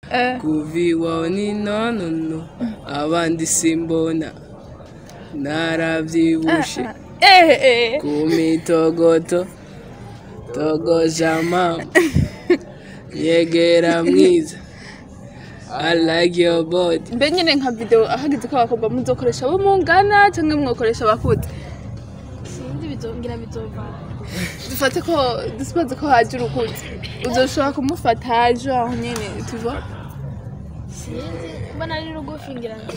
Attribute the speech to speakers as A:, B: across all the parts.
A: Eh.
B: kuva iwawe ni nonono abandi simbona narabyibushe
A: Eh, eh.
B: ku mitogoto togoja mama yegera mwiza I like your body
A: mbe nyine nka video ahageze ko abakobwa muzokoresha abo mungana cyangwa mwokoresha abakuze
C: sinzi bizongera bizovana
A: dufate ko dusibaze ko haje urukuze uzoshobora kumufata haje aho nyine tuva
C: sinzi mbona ari rugufi ngira ngo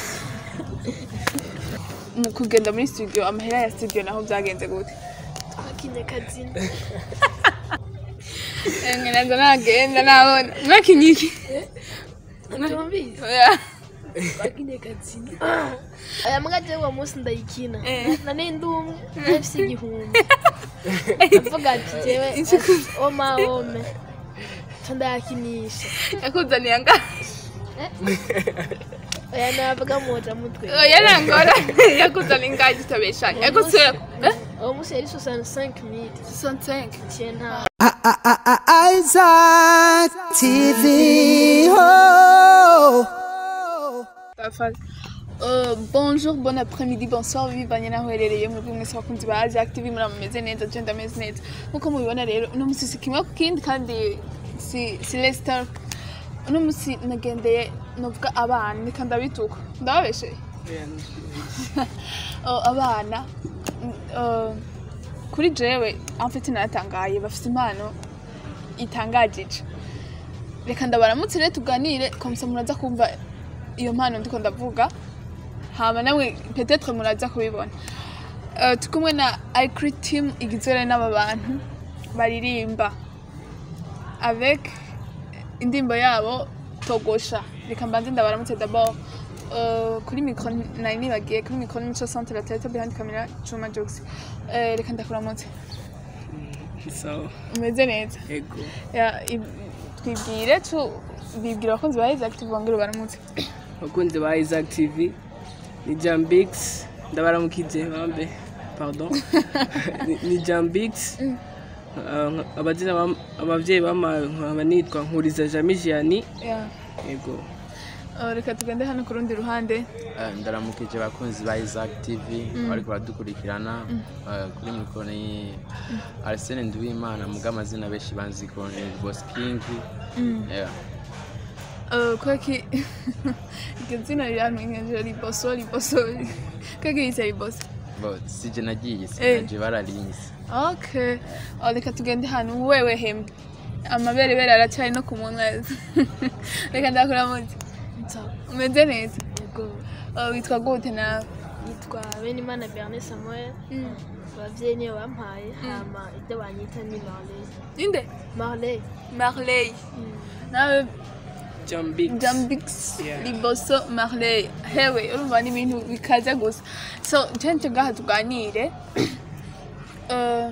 A: mu kugenda muri studio amahera ya studio naho byagenze gute
C: twakinye kazina
A: ngenza nagenda nabona mwakinye iki
C: utumvise twakinye kazina aya mbwa jewe uwo munsi ndayikina nane ndi umwe nafise igihumbi avuga ati jewe oma ome co ndayakinisha
A: yakuzaniye angahe
C: oya navuga moja mutwe
A: oya nangora yakuzaniye ingahe tutabeshanya yakuzaniye
C: uwo munsi yari 65 mili
A: 65
C: ciye nta
D: Isaac TV. Oh.
A: Euh, bonjour, bon après-midi, bonsoir, bivanye naho uherereye mwebwe mwese bakunzi ba Isaac TV muri ameze neza je ndameze neza nkuko mubibona rero uno musi si kimwe ku kindi kandi si si Leicester uno musi nagendeye novuga abana nika ndabituka ndababesheye Oh, abana mm, uh, kuri jewe amfite naratangaye bafite impano itangajije reka ndabaramutse rero tuganire komsa muraza kumva iyo mpano ndiko ndavuga hama namwe petetre muraza kubibona uh, turi kumwe na icri team igizwe rero n'aba bantu baririmba avec indirimbo yabo togosha reka mbanze ndabaramutse d'abord uh, kuri micro nari nibagiye kuri micro n'imico centre la tete behind camera Juma Jokes uh, reka ndakuramutse
B: sawa
A: umeze neza
B: ego
A: Ya, i- twibwire tu bibwira abakunzi ba Isaac TV bongere baramutse
B: abakunzi ba Isaac TV ni Jambix ndabaramukije bambe pardon Ni- ni Jambix Uh, abazina bam- abavyeyi bama nkaba nitwa nkuriza Jamijani
A: Ya.
B: ego
A: Uh, reka tugende hano ku rundi ruhande
E: Eh, ndaramukije abakunzi ba Isaac TV bariko baradukurikirana Eh, kuri mikoro ni Arsene Nduwimana muga amazina benshi banzi ko ni Boss King Yeah.
A: Uh, kwaki iryo zina rirantunyeje riboso riboso kwaki yise riboso
E: Bo sije nagiye
A: Eh.
E: sinaje bararinze
A: okay uh, reka tugende hano wewe hembe amaberebere aracyari no ku munwa reka ndakuramutse
C: nsawa
A: umeze neza
C: yego
A: Uh, witwa gute nawe
C: yitwa benimana bernet samuel abavyeyi niyo bampaye hama ibyo banyita ni marley
A: inde
C: marley
A: marley nawe
B: Jambix
A: jambix
B: Yeah.
A: liboso marley hewe urumva ni ibintu bikaze gusa so cenje ngaha tuganire Uh,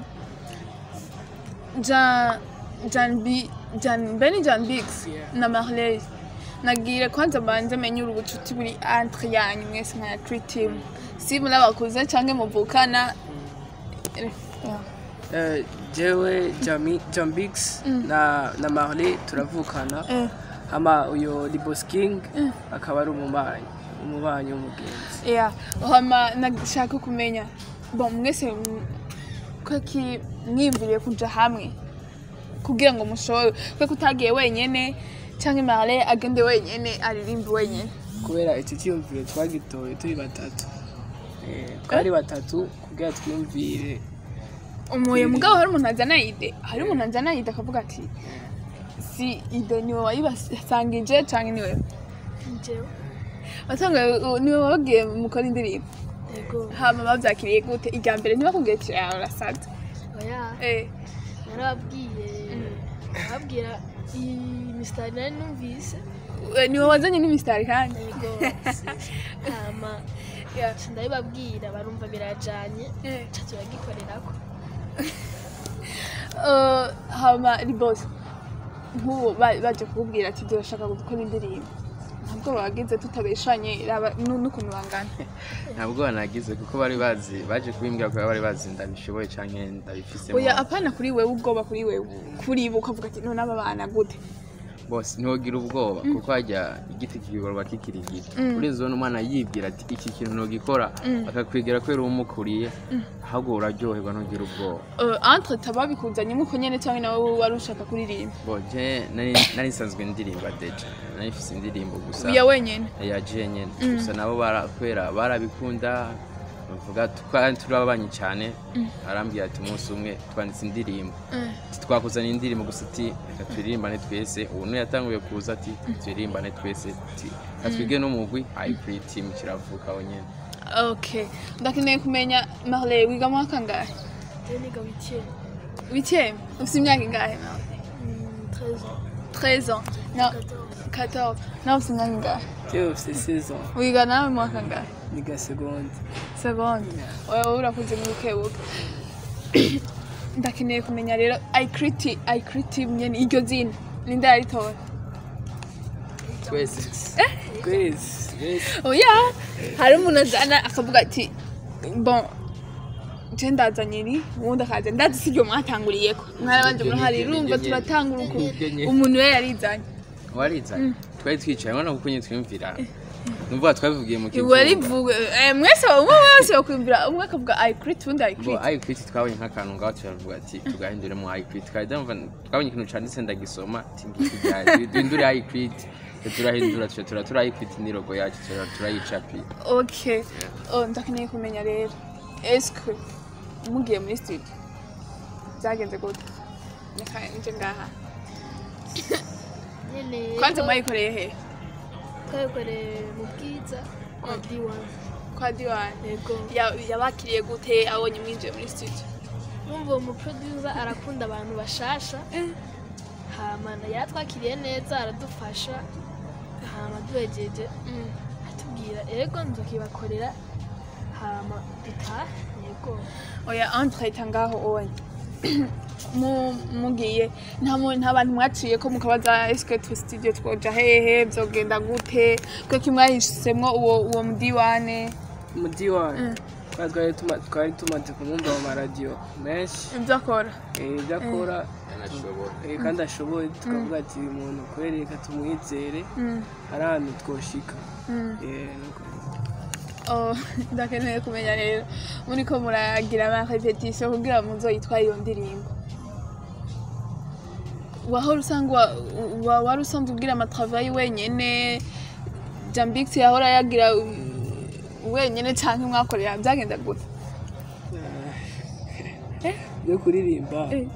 A: Jan Jan B Jan Benny Jan Bix
B: Yeah.
A: na Marley nagire kwanza banze menye ubucuti buri entre yanyu mwese nka three team si muri abakuze canke muvukana Eh, yeah.
B: Eh, jewe Jami- Jambix na na Marley turavukana
A: Eh.
B: hama uyo Libos King akaba ari umubanyi umubanyi w'umugenzi
A: Yeah, hama nashaka kumenya bon mwese m- kwaki mwiyumviriye kuja hamwe kugira ngo mushobore kwe kutagiye wenyene canke Marley agende wenyene aririmbe wenyene
B: kubera iki cyiyumviro twagitoye turi batatu Eh, twari batatu kugira twiyumvire
A: umuye mugabo hari umuntu azana ide hari umuntu azana ide akavuga ati si ide niwe wayibasangije canke niwe
C: njyewe
A: wasanga niwe wabagiye mukora indirimbo
C: yego
A: hama bavyakiriye gute irya mbere ntibakubwiye ati "Ah, urasaze
C: oya
A: Eh,
C: narababwiye ababwira iyi misitari nari numvise
A: eh, niwe wazanye n'imisitari kandi
C: yego hama
A: Yeah.
C: nca ndabibabwira barumva birajanye
A: Eh.
C: nca turagikorerako
A: Uh, hama ribose nk'ubu ba- baje kukubwira ati turashaka gukora indirimbo ntabwo bagize tutabeshanye raba nu- n'ukuntu bangana
E: ntabwo banagize kuko bari bazi baje kubimbwira ko bari bazi ndabishoboye canke ndabifisemo
A: oya apana kuri wewe ubwoba kuri wewe kuri bo ukavuga ati none aba bana gute
E: bose ntiwogira ubwoba kuko hajya igiti kigorwa kikiri gito urinze ubona umwana yibwira ati iki kintu ntugikora akakwegera kubera umukuriye ahubwo uraryoherwa ntugire ubwoba
A: Uh, entre tababikuzanyemo uko nyene cyangwa nawe wari ushaka kuririmba
E: bo je nari nari nsanzwe ndirimba deja nari mfise indirimbo gusa
A: ya wenyene
E: ya je nyene gusa nabo bara- kubera barabikunda bavuga twari turi ababanyi cyane arambwira ati umunsi umwe twanditse indirimbo Ati, twakuzaniye indirimbo gusa ati reka turirimbane twese ubu niyo yatanguye kuza ati turirimbane twese ati reka twige n'umugwi hybrid team kiravuka aho nyene
A: okay ndakeneye kumenya marle wiga mu mwaka ngahe
C: rero niga witiye
A: witième ufite imyaka ingahe nawe 13
C: 13 ans
A: ans na
C: 14
A: 14 nawe ufite imyaka ingahe
B: jewe ufite saison
A: wiga nawe mu mwaka ngahe
B: niga segonde
A: seconde wowe urakuze mu bukebuke ndakeneye kumenya rero icriti icriti nyene iryo zina ninde yaritora
E: twese
B: twese twese
A: oya hari umuntu azana akavuga ati bon je ndazanye iri uwundi akaza ndazi si ryo mwatanguriyeko mwarabanje murahari
E: Niryo
A: urumva
E: nyene.
A: turatangura uko
E: Niryo nyene.
A: umuntu we yarizanye
E: warizanye twari twicaye ubona kuko nyine twiyumvira numva twabivugiye mu
A: iwe rivuga eh, mwese umwe wese yokwumvira umwe akavuga icriti uwundi
E: bo
A: icriti
E: ikwiti twabonye nk'akantu ngaho turavuga ati tugahindure mu ikwiti twari ndumva twabonye ikintu canditse ndagisoma ati ngiki duhindure ikwiti turahindura tuca tura tura ikwiti n'irogo yacu tura turayicapira
A: okay oh, ndakeneye kumenya rero eske mugiye muri studio byagenze gute reka nje ngaha
C: nyene
A: kwanza mwayikoreye he
C: twabikoreye mu bwiza kwa D1
A: kwa diwani
C: yego
A: Ya- yabakiriye gute abonye mwinjiye muri studio
C: numva uwo muproducer arakunda abantu bashasha hama yaratwakiriye neza aradufasha hama duhejeje atubwira ego nzokibakorera hama dutahe yego
A: oya entre ngaho onye mu- mugiye nta mu- nta bantu mwaciye ko mukabaza eske tu studio twoja hehe byogenda gute kuko mwahisemo uwo uwo mudiwane
B: umujyi wanyu twari twari tuma- twari tumaze kumwumva mu maradiyo menshi
A: ibyo akora
B: eh, ibyo akora
E: anashobora
B: eh, kandi ashoboye tukavuga ati uyu muntu kubera reka tumwizere
A: Mm,
B: hari ahantu twoshika
A: mm.
B: Eh, nuko.
A: Oh, ndakeneye kumenya rero muriko muragira ama repetition kugira muzoyitware iyo ndirimbo wahora usanga wa- wa- wari usanzwe ubwira amatravayi wenyene jambix yahora yagira uh, wenyene canke mwakorera byagenda gute
B: yo kuririmba
A: Eh.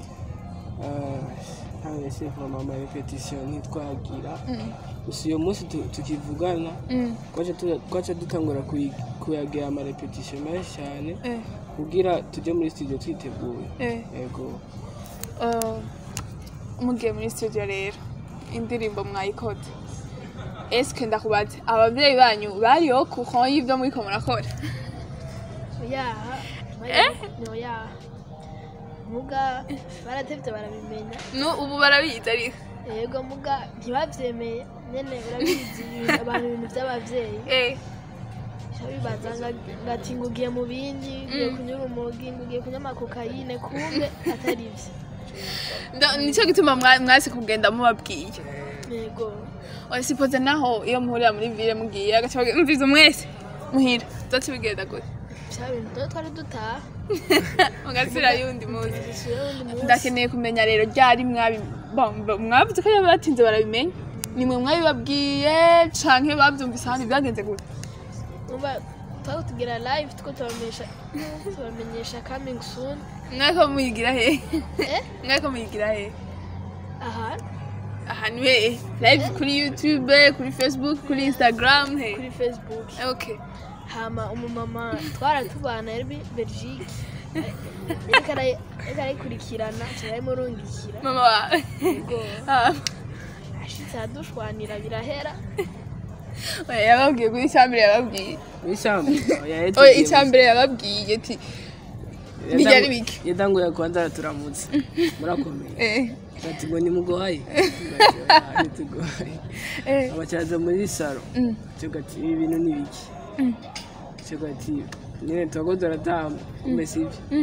B: ntawe se vama ama repetition ntitwagira gusa uyu munsi tu- tukivugana
A: Mm,
B: twaca tu- twaca dutangura kuyi- kuyagira ama repetition menshi cyane
A: eh,
B: kugira tujye muri studio twiteguye
A: eh.
B: yego
A: Uh, mugiye muri studio rero indirimbo mwayikoze eske ndakubaza abavyeyi banyu bariho kuko y'ivyo muriko murakora
C: oyaha ni oyaha muga baratevye barabimenya
A: no ubu barabizi ariko
C: yego muga ntibavyemeye nyene urabizi ibintu- abantu ibintu vy'abavyeyi
A: eh
C: Ca bibaza nga- ngati ngugiye mu bindi ngiye kunywa urumogi ngugiye kunywa amakokayine kumbe atari vyo
A: Nda- nico gituma mwa- mwase kugenda mubabwiye
C: yego
A: oya sipoze naho iyo muhurira muri ville mugiye agaca bagira, mvize mwese muhira zoca bigenda gute
C: vya bintu rero twari dutaha
A: mugasubira yundi munsi
C: dusubire wundi munsi
A: ndakeneye kumenya rero ryari mwabi bon, bo- mwavuze ko yaba batinze barabimenya nimwe mwabibabwiye canke bavyumvise ahandi byagenze gute
C: umva twari tugira live tuko tubamenyesha tubamenyesha coming soon
A: mwako muyigira he
C: eh
A: mwako muyigira he
C: ahantu
A: ahantu he live kuri youtube kuri facebook kuri instagram he
C: kuri facebook
A: okay
C: hama umumama twaratubana yari belgique ariko ara- ariko arayikurikirana turayimurungikira
A: mama wawe
C: yego
A: Ah,
C: ashitse aradushwanira birahera
A: oya, yababwiye kuri icyambere yababwiye
B: w'ishyamba
A: oya icyambere yababwiye ati ntiryari bike
B: yatanguye kwanza turamutse murakomeye
A: eh
B: ati ngo nimugohaye ntitugohaye
A: eh
B: abacaza muri saro
A: Mm.
B: tuga ati ibi bintu ni biki tuga ati nyine tuba turataha kumbe sibyo
A: Mm.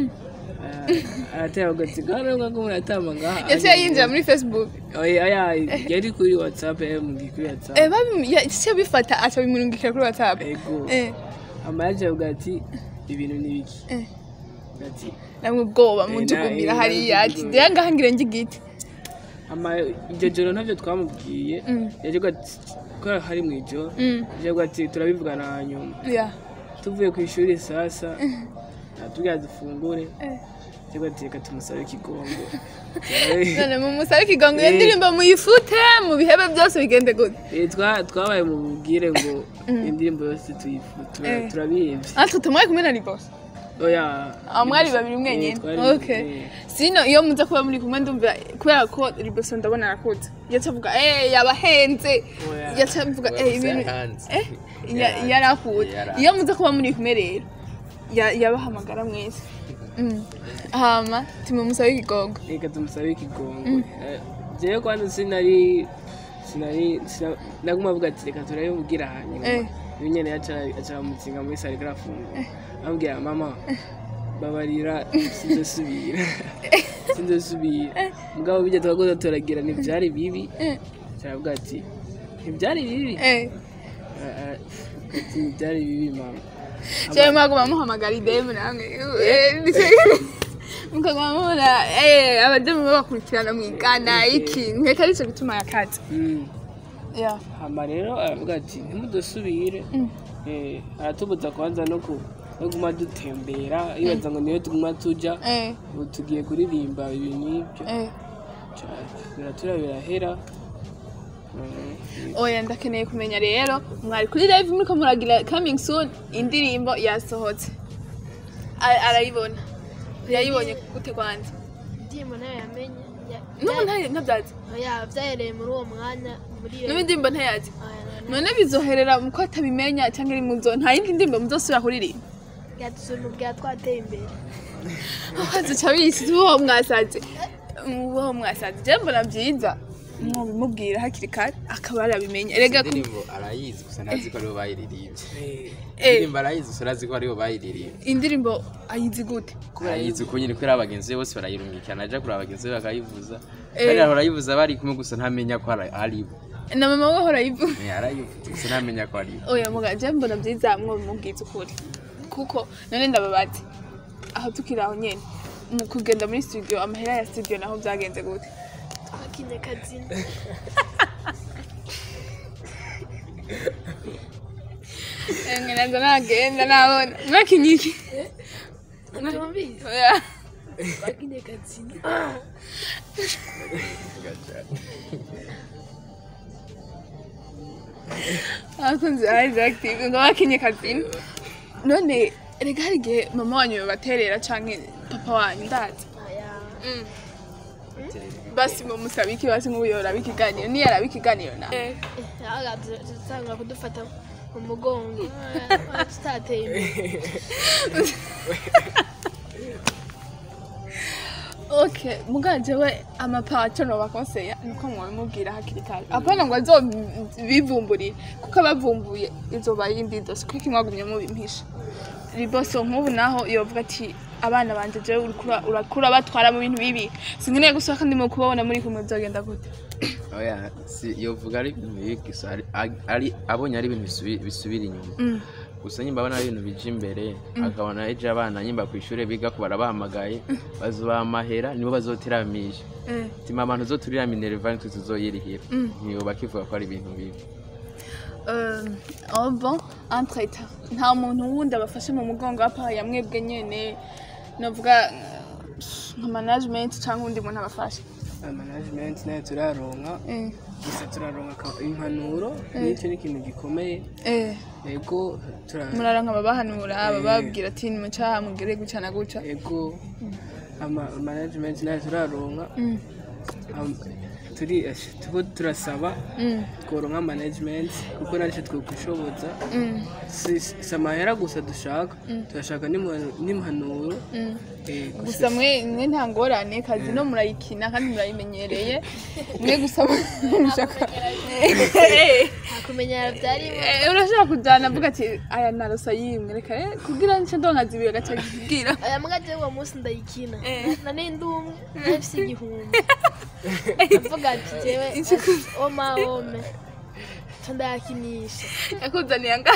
B: aratera agatsiko hano ngo muratamba ngaha
A: yaciye yinjira muri facebook
B: oya oya yari kuri whatsapp yamugiye kuri whatsapp
A: Eh, babi- yaciye bifata aca bimurungikira kuri whatsapp
B: ego
A: Eh,
B: ama yaje avuga ati ibintu ni biki
A: Eh.
B: ati
A: namwe ubwoba
B: Eh,
A: mujugumira
B: na-
A: hariya
B: eh,
A: ati ndeya ngaha ngire ngigiti
B: ama iryo joro ntabyo twamubwiye
A: Mm.
B: yaje avuga ati ko hari mu ijoro
A: Mm,
B: yaje avuga ati turabivugana hanyuma
A: yeah.
B: tuvuye ku ishuri sasa natubwira dufungure
A: Eh.
B: yaje avuga ati reka tumusabe ikigongo
A: none mumusabe ikigango iyo
B: Eh.
A: ndirimbo muyifute mu bihebe byose bigende gute
B: Eh, twa- twabaye mu bubwire ngo indirimbo yose tuyifu- tura-
A: Eh.
B: turabihevye
A: natwe tumwe kumwe na ribos
B: oya
A: Ah, mwari babiri
B: Eh,
A: mwenyine
B: twari-
A: okay
B: eh.
A: sino iyo muza kuba muri kumwe ndumva kubera ko riboso ndabona arakuze yaca avuga eh yabahenze
B: Oya.
A: yaca avuga eh ibintu
E: Yaranze.
A: eh ya- yarakuze
E: Yaranze.
A: iyo muza kuba muri kumwe rero ya- yabahamagara mwese Mm. hama timumusabe ikigongo
B: reka tumusabe ikigongo Eh, jewe kwanza sinari sinari sina- naguma avuga ati reka turabimubwira hanyuma
A: Eh.
B: ibi nyene yaca aramutsinga muri sare arafungura ambwira mama babarira sinzosubira sinzosubira mugabo bijya twagoza turagira ntibyari bibi caravuga ati ntibyari bibi
A: eh
B: Ah, ah, ati ntibyari bibi mama
A: cyangwa mwaguma muhamagara idemu namwe Eh, mukaguma mubona eh abademu babakurikirana mwigana iki nkeka aricyo gituma yakaze
B: Mm.
A: yeah
B: hama rero aravuga ati ntimudusubire Eh, aratubuza kwanza no ku no guma dutembera yibaza ngo niyo tuguma tuja
A: eh
B: ubu tugiye kuririmba ibi n'ibyo
A: eh
B: Ca- biratura birahera Mm,
A: oya ndakeneye kumenya rero mwari kuri live muriko muragira coming soon indirimbo yasohotse A- arayibona yayibonye gute kwanza
C: indirimbo nayo yamenye ya-
A: n'ubu nta- ntabyazi
C: ya byahereye muri uwo mwanya muri iyo
A: n'ubu indirimbo ntayazi
C: Aya, none
A: none bizoherera muko atabimenya cyangwa iri muzo nta yindi ndirimbo muzosubira kuririmba
C: yadusumbuye twateye imbere
A: hazica bisi uwo mwasaze uwo mwasaze je mbona byiza mwobimubwira hakiri kare akaba yarabimenya erega ku-
E: indirimbo arayizi gusa ntazi ko aribo bayiririmbye
A: eh,
E: indirimbo arayizi gusa ntazi ko aribo bayiririmbye
A: indirimbo ayizi gute
E: arayizi uko nyine kubera abagenzi be bose barayirungikana aja kureba abagenzi be bakayivuza
A: Eh.
E: kandi ahora ayivuza bari kumwe gusa ntamenya ko ari- aribo
A: na mama we ahora ayivuga
E: Eh, arayivuza gusa ntamenya ko aribo
A: oya muga je mbona byiza mwobimubwiza ukuri kuko none ndababazi aho tukiri aho nyene mu kugenda muri studio amahera ya studio naho byagenze gute
C: twakinye kazina
A: emwe nazo nagenda nabona mwakinye iki
C: tumvise
A: Oya.
C: twakinye kazina
A: abakunzi ba Isaac TV ngo bakinye kazina none rega hari igihe mama wanyu baterera canke papa wanyu ndazi
C: aya
A: Mm. basi mumusaba iki basi nk'ubu yoraba ikiganiro niyo araba ikiganiro na
C: tutangura kudufata mu mugongo Ah, tutateye imbere
A: okay muganje we amapaco no bakonseya nuko mwabimubwira hakiri kare apana ngo azobivumburire kuko abavumbuye izoba yindi dose kuko imwagumye mubimpisha riboso nk'ubu naho yovuga ati abana banje jewe urikura- urakura batwara mu bintu bibi sinkeneye gusohoka ndimo kubabona muri kumwe byogenda gute
E: oya si yovuga ari ibintu bibi gusa ari- ari abonye ari ibintu bisubi- bisubira inyuma
A: Mm.
E: gusa nyimba abona ari ibintu bija imbere akabona ejo abana nyimba ku ishuri biga ko barabahamagaye bazubaha amahera nibo bazotiramisha
A: Eh.
E: tima abantu uzoturira minerva nitwe tuzoyirihira
A: Mm.
E: ntiyo bakivuga ko ari ibintu bibi
A: Euh, oh bon entre temps nta muntu wundi abafashe mu mugongo apa yamwebwe nyene novuga eh, nka management cyangwa undi muntu abafashe
B: management nayo turaronka
A: eh
B: gusa turaronka ka- impanuro n'icyo ni ikintu gikomeye
A: eh
B: ego tura-
A: muraronka ababahanura bababwira ati nimucaha mugere guca na guca
B: ego ama management nayo turaronka
A: Mm,
B: Am- turi ash- tuko turasaba
A: mm,
B: tworonka management kuko naco twokwishoboza
A: mm,
B: si si amahera gusa dushaka turashaka n'impa- n'impanuro
A: mm.
B: eh,
A: gusa mwe mwe nta ngorane kazi no murayikina kandi murayimenyereye mwe gusa mushaka Eh,
C: kumenya byarimo
A: Eh, urashobora kujyana avuga ati aya narosa yimwe reka eh, kugira nce ndonka zibiri agaca kubwira
C: aya mbwa je uwo munsi ndayikina
A: Eh.
C: na nindi umwe nafise igihumbi avuga ati jewe oma ome co ndayakinisha
A: yakuzaniye anga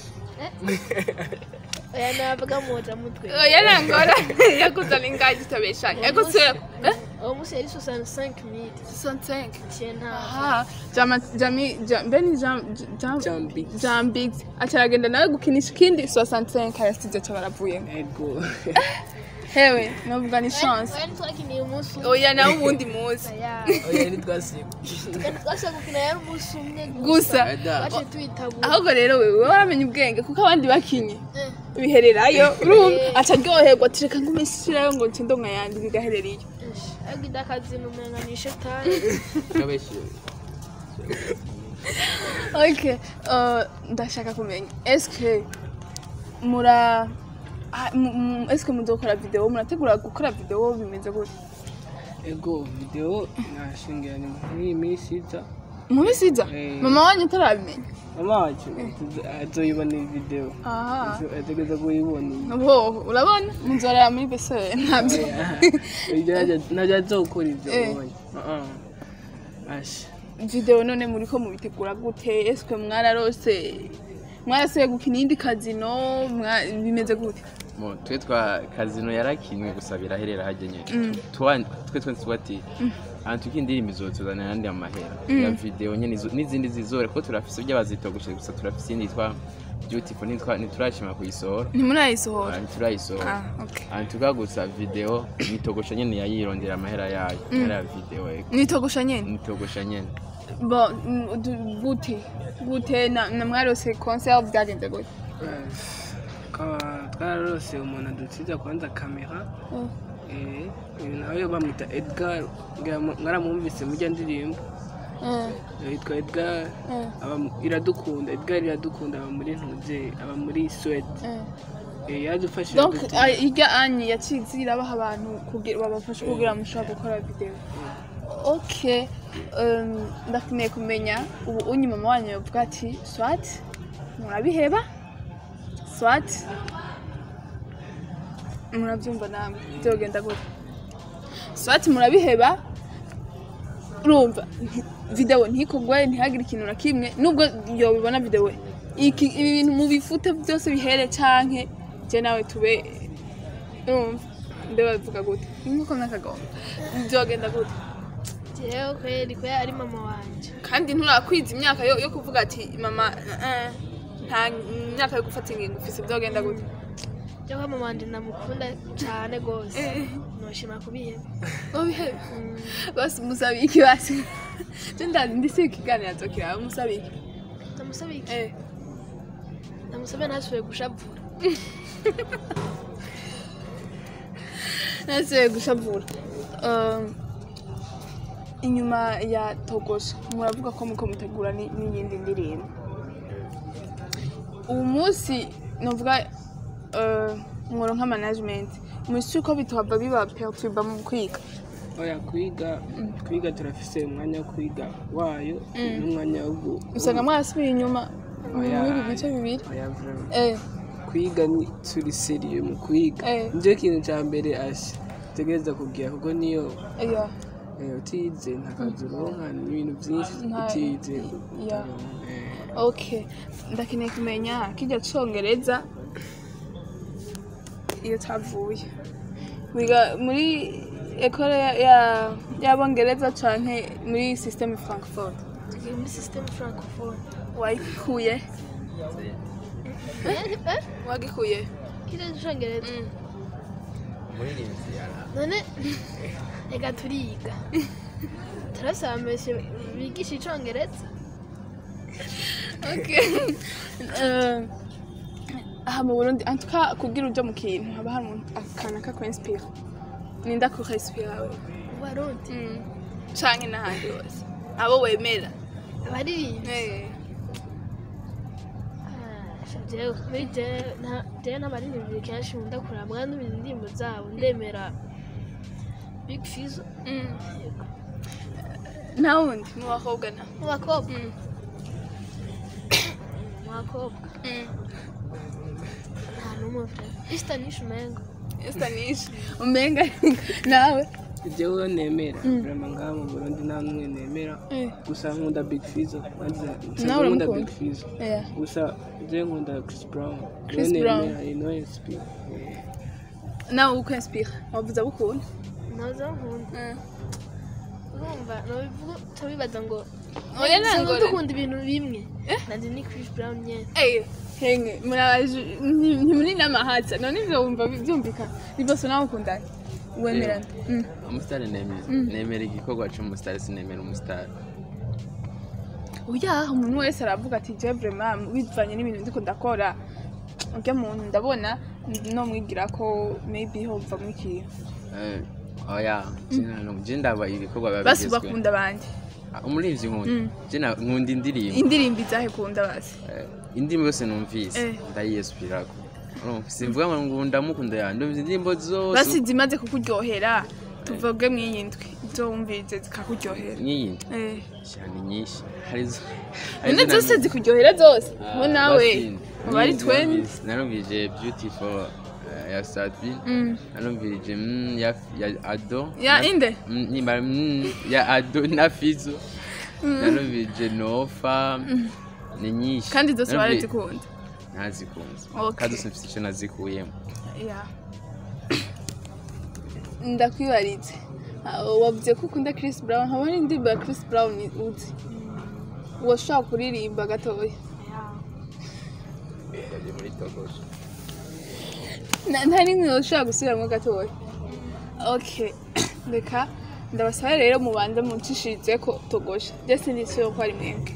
C: oya navuga moja mutwe
A: oya nangora yakuzaniye ingahe zitabeshanye yakuzaniye eh
C: uwo munsi yari 65 mili
A: 65
C: ciye nta
A: aha jama jami jam beni jam jam
B: Jambix.
A: jambix acaragenda nawe gukinisha ikindi 65 arasije ca baravuyemo
B: ego
A: hewe novuga ni chance
C: oya ntitwakiniye umunsi umwe
A: oya nawe ubundi muzi
C: Oya.
B: oya ntitwasiba
C: Kandi twashaka gukina yari umunsi umwe
A: gusa
C: baciye tuyitabura
A: ahubwo rero wewe waramenye ubwenge kuko abandi bakinye
C: Eh.
A: bihererayo urumva aca aryoherwa ati reka ngume shirayo ngo nce ndonka yandi bigaherera iyo
C: ariko idakazina umenga ni shetani
E: kabeshi
A: ok uh, ndashaka kumenya eske mura ah, mu- mu- eske muzokora video murategura gukora video bimeze gute
B: ego video nashingira ni muri iyi minsi iza
A: mubisiza
B: Eh.
A: mama wanyu utarabimenya
B: mama wacu azoyibona iyi video
A: aha
B: ategereza kuyibona iyi
A: boho urabona muzorera muri besere ntabyo
B: ntabyo azokora ibyo
A: Eh.
B: ubonye asha
A: video none muriko mubitegura gute eske mwararose mwarasuye gukina iyindi kazino mwa- bimeze gute
E: Mo, twe twa kazino yarakinwe gusa biraherera hajya nyene Twa- twe twe tuba ati ahantu k'indirimbo izotuzanira ayandi amahera ya video nyene izo- n'izindi zizore kuko turafise ibyo bazitogoshe gusa turafise iyindi yitwa beautiful ntitwa- ntiturashima kuyisohora
A: ntimurayisohora
E: Ah, ntiturayisohora
A: ah okay
E: ahantu tuka gusa video nitogosha nyene yayirondera amahera yayo amahera ya video ego.
A: nitogosha nyene
E: nitogosha nyene
A: bo mm, du- gute gute na na mwarose concert byagenze gute
B: Tukaba twararose umuntu adusiza kwanza kamera
A: Oh.
B: eh, uyu nawe bamwita edgar ngira mu- mwaramwumvise mujya ndirimbo
A: Eh,
B: yitwa edgar
A: eh,
B: aba mu- iradukunda edgar iradukunda aba muri ntuze aba muri swede
A: eh.
B: Eh, yadufashije
A: donc
B: gute-
A: ah, irya anyi yacize irabaha abantu kugira babafashe kugira mushobora gukora video ok um, ndakeneye kumenya ubu unyi mama wanyu yavuga ati swat murabiheba swat murabyumva namwe byogenda gute swat murabiheba urumva video ntikogwe ntihagire ikintu na kimwe nubwo yobibona video iki ibi bintu mubifute byose bihere canke je nawe tube urumva mbe babivuga gute nkuko nakagomba byogenda gute
C: jewe kweri ko ari mama wanje
A: kandi nturakwiza imyaka yo, yo kuvuga ati mama eh, nta myaka yo gufata ingingo ufise byogenda gute
C: je ko mama wanje ndamukunda cane gose
A: Eh.
C: noshima kubiheba
A: ubihebe basi musabe iki basi je ndazi ndisi ikiganiro azokira musabe iki
C: ndamusaba iki
A: eh
C: ndamusaba ntasubiye gushavura
A: nasubiye gushavura Um, inyuma ya togosha muravuga ko muko mutegura ni- n'iyindi ndirimbo ubu munsi novuga uh, mworo nka management mwisi ko bituhava biba perturba mu kwiga
B: oya kwiga kwiga turafise umwanya wo kwiga wayo n'umwanya wo gu-
A: usanga mwarasubiye inyuma
B: Oya.
A: muri ibi bice bibiri
B: oya vraiment.
A: eh
B: kwiga ni turi seriye mu kwiga
A: Eh.
B: nicyo kintu cya mbere asha tegereza kugira kuko niyo
A: yeah.
B: eh, utize nta kazi uronka n'ibintu byinshi
A: Nta-
B: utize
A: yeah.
B: Eh,
A: okay ndakeneye kumenya kijya congereza iyo tavuye wiga muri ekole ya- ya- y'abongereza canke muri systeme frankfurt
C: tugiye muri systeme francophone
A: wayikuye wagikuye
C: kije icongereza
E: umuririmbyi yara
C: none reka turiga turasaba mbese bigisha icongereza
A: okay Eh, aha mu burundi antuka kugira uja mu kintu haba hari umuntu akana kakwinspira ninda kukainspira we
C: abarundi
A: canke n'ahandi hose abo wemera
C: abaririmbyi
A: Eh.
C: jewe muri jewe nta- jewe n'abaririmbyi kenshi nkunda kuraba n'ibindi indirimbo zabo ndemera big fizo
A: Mm. nta wundi mu bakobwa nta
C: mu bakobwa bakobwa nta n'umwe vre istanisha umengo
A: estanisha umenga nawe
B: jewe nemera vrema ngaha mu burundi nta n'umwe nemera
A: Eh.
B: gusa nkunda big fizo
A: Nawe
B: nkunda
A: uramukunda?
B: big fizo
A: Yeah.
B: gusa je nkunda chris brown
A: Chris
B: Niwe
A: Brown.
B: nemera, ni niwe nsp
A: nawe uko inspire wavuze abukunda
C: ntazo nkunda urumva nobivuga utabibaza ngo
A: oya
C: Dusanzwe
A: nangore
C: dukunda ibintu bimwe nanjye ni Chris Brown nyene
A: Eh, henge muraje nti- ntimuri n'amahatsa none ivyo wumva bi- vyumvikana ibose nawe ukundana wemerana Mm.
E: umusitari nemera nemera igikorwa cy'umusitari sinemera umusitari
A: oya umuntu wese aravuga ati je vraiment bivanye n'ibintu ndiko ndakora urya muntu ndabona no mwigira ko maybe hovamwo ikintu
E: Eh, oya je ndaba ibikorwa biba
A: basi
E: bigezweho.
A: bakunda bandi
E: Ah, umuririmbyi nkunda je na- nkunda indirimbo
A: indirimbo izahe kunda basi
E: Eh, indirimbo yose numvise
A: Eh.
E: ndayiyesupirako Urumva, simvuga ngo ndamukunda ya ndumva indirimbo zose
A: basi zimaze kukuryohera tuvuge mw'iyi ndwi izo wumvise zikakuryohera
E: nk'iyindi
A: Eh.
E: cyane nyinshi hari zo- hari
A: none
E: zo
A: zose
E: na-
A: zikuryohera zose
E: Ah,
A: bo nawe
E: basi,
A: uba ari
E: nyinshi
A: tweni
E: narumvise- narumvise beautiful eh, ya Sadbi
A: Mm.
E: narumvise mm, ya ya Ado
A: ya
E: na-
A: inde
E: Mm, nimba mm, ya Ado na Fizo narumvise Nofa ni nyinshi
A: kandi zose
E: Narumvise-
A: barazikunda
E: ntazikunze
A: Okay.
E: kandi zose mfite icyo nazikuyemo
A: ya ndakwibaritse Ah, wavuze ko ukunda Chris Brown haba hari indirimbo ya Chris Brown uzi washobora kuririmba gatoya Na- nta n'imwe washobora gusubiramo gatoya okay reka ndabasaba rero mubanze muncishirize ko togosha byose ndisiyo ko ari mwebwe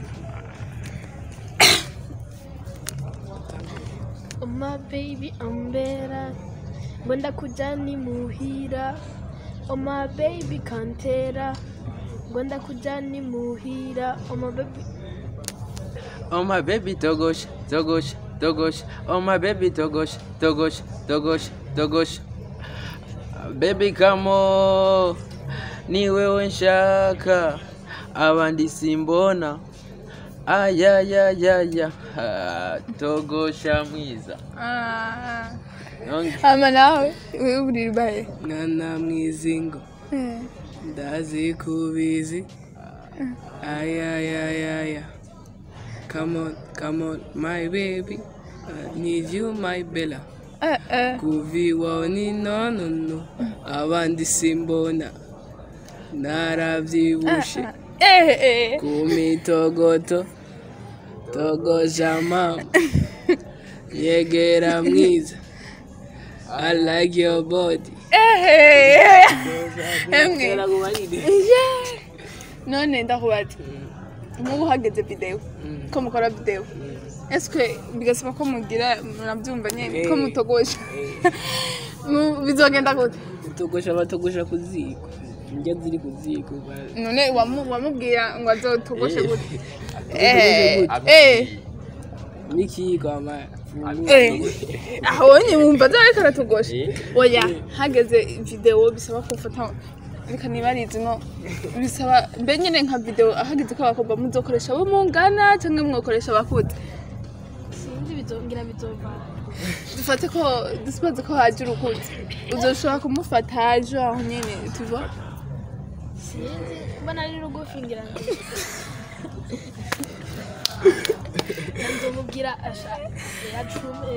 C: Oh my baby ambera ngo ndakujani muhira Oh my baby kantera ngo ndakujani muhira Oh my baby
E: Oh my baby Togosh, Togosh, Togosh. Oh my baby Togosh, Togosh, Togosh, Togosh. Baby come on, ni wewe nshaka, abandi simbona. Ayayayaya, Ah, Togosha mwiza. Nonge-
A: ama nawe wewe uririmba he
B: mwana mwizingo
A: Eh.
B: ndazi kubizi ayayayaya come on come on my baby I need you my bella
A: Eh, eh.
B: kuviwa ni nonono abandi simbona narabyibushe
A: Eh, eh.
B: kumitogoto togosha mama yegera mwiza I like your body
A: Eh, emwe Yeah. none ndakubaza nk'ubu hageze videwo ko mukora videwo eswe bigasaba ko mugira murabyumva nyine ko
B: Eh.
A: mutogosha Mu- bizogenda gute
B: togosha batogosha ku ziko indya ziri ku ziko ba-
A: none wamu- wamubwira ngo azotogoshe
B: Eh.
A: gute
B: Atogoshe
A: Eh,
B: gute?
A: eh,
B: n'ikiyiko ama
A: eh. aho nyine wumva azariko aratogosha oya hageze videwo bisaba kumfata reka nibarize no bisaba mbe nyine nka videwo hageze ko abakobwa muzokoresha abo mungana cyangwa mwokoresha abakuze
C: sinzi bizongira bizova
A: dufate ko dusibaze ko haje urukuze uzoshobora kumufata haje aho nyine tuva
C: sinzi kuba nari rugufi ngira ngo nzomubwira asha acume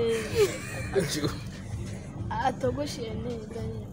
C: atogoshe neza nyine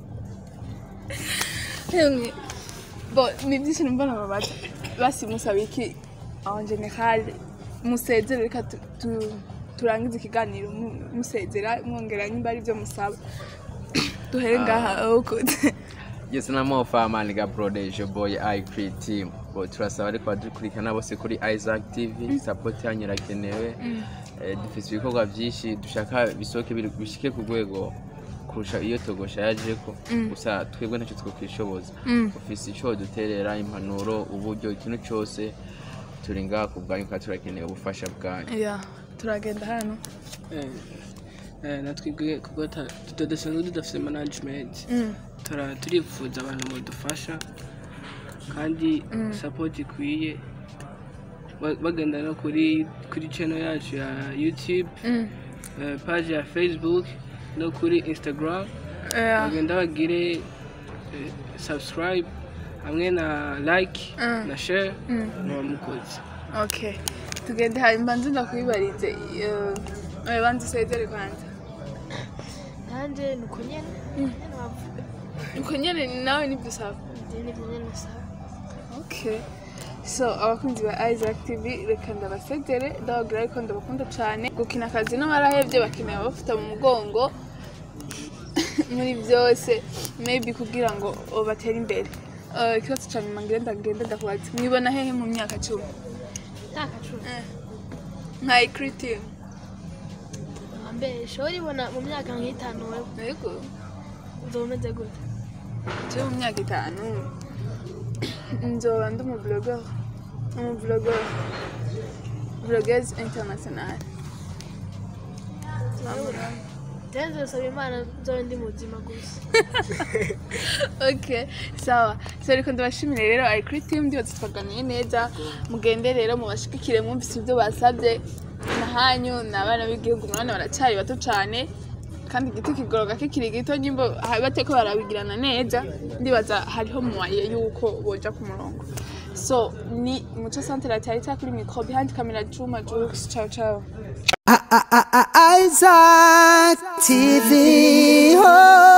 A: Yemwe, bo ni byinshi numva nababaza basi musaba iki en general musezere reka tu- tu- turangize ikiganiro mu- musezera mwongera nimba ari byo musaba duhere ngaha ukuze
E: Yes, na mo famani ga Brodejo boy I create team. Bo turasaba ariko badukurikirana bose kuri Isaac TV, support yanyu irakenewe. Eh, dufise ibikorwa byinshi dushaka bisoke biri- bishike ku rwego kurusha iyo togosha yajeko gusa twebwe ntacyo twokwishoboza ufise ico duterera impanuro uburyo ikintu cyose turi ngaha ku bwanyu kandi turakeneye ubufasha bwanyu
A: ya turagenda hano
B: Eh, eh, natwebwe kuko ta- tudasanzwe tudafite management
A: Mm.
B: tura- turifuza abantu badufasha kandi support ikwiye ba- bagenda no kuri kuri channel yacu ya youtube
A: Mm.
B: eh, page ya facebook no kuri instagram
A: Yeah.
B: bagenda bagire eh, subscribe hamwe na like
A: Mm.
B: na share
A: Mm.
B: muba mukoze
A: okay tugende hanyuma nzi ndakwibarize eh, banza usezere kwanza
C: nanjye ni uko nyine nyine wavuga
A: uko nyene nawe nibyo usaba
C: ibyo ni byo nyine usaba
A: okay so abakunzi ba isaac tv reka ndabasezere ndababwira yuko ndabakunda cyane gukina akazi n'abarahevye bakeneye abafata mu mugongo muri byose maybe kugira ngo batere imbere Eh, ikibazo cya nyuma ngenda ngenda ndakubaza mwibona hehe mu myaka cumi
C: myaka cumi
A: nka ikiritimu
C: mbere ushobora ibona mu myaka nk'itanu wewe
A: yego
C: uzoba umeze gute
A: je mu myaka itanu nzoba ndi umublogger umublogger bloggers international
C: tenze usaba imana nzobe ndi muzima gusa
A: okay sawa so reka ndabashimire rero ikuri team ndibaza twaganiye neza mugende rero mubashigikire mwumvise ibyo basabye nahanyu ni abana b'igihugu murabona baracyari bato cyane kandi igiti kigoroga kikiri gito nyimbo bateko barabigirana neza ndibaza hariho muwaye yuko boja ku murongo so ni muco santere atari kuri mikro behind camera juma jux ciao ciao
D: Isaac TV. Oh.